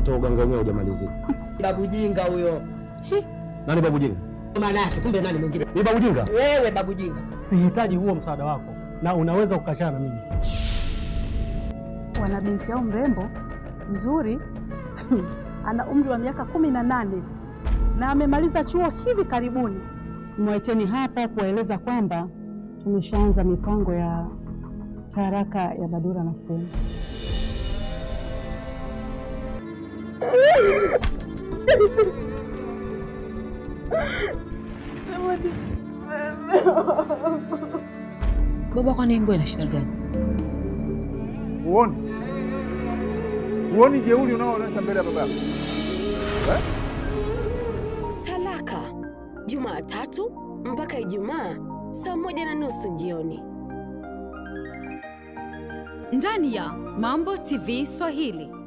hata uganga wenyewe hujamalizika. Babu jinga huyo. Nani babu jinga? Maana yake kumbe nani mwingine? Ni babu jinga? Wewe babu jinga. Sihitaji huo msaada wako, na unaweza kukachana na mimi. Wana binti yao mrembo mzuri ana umri wa miaka kumi na nane na amemaliza chuo hivi karibuni. Mwaiteni hapa kuwaeleza kwamba tumeshaanza mipango ya taraka ya Badura na Semi. Baba, kwani mbwa ina shida gani? Huoni? Huoni jeuri unaoonyesha mbele ya baba yako? Eh? Talaka Jumatatu mpaka Ijumaa saa moja na nusu jioni ndani ya Mambo TV Swahili.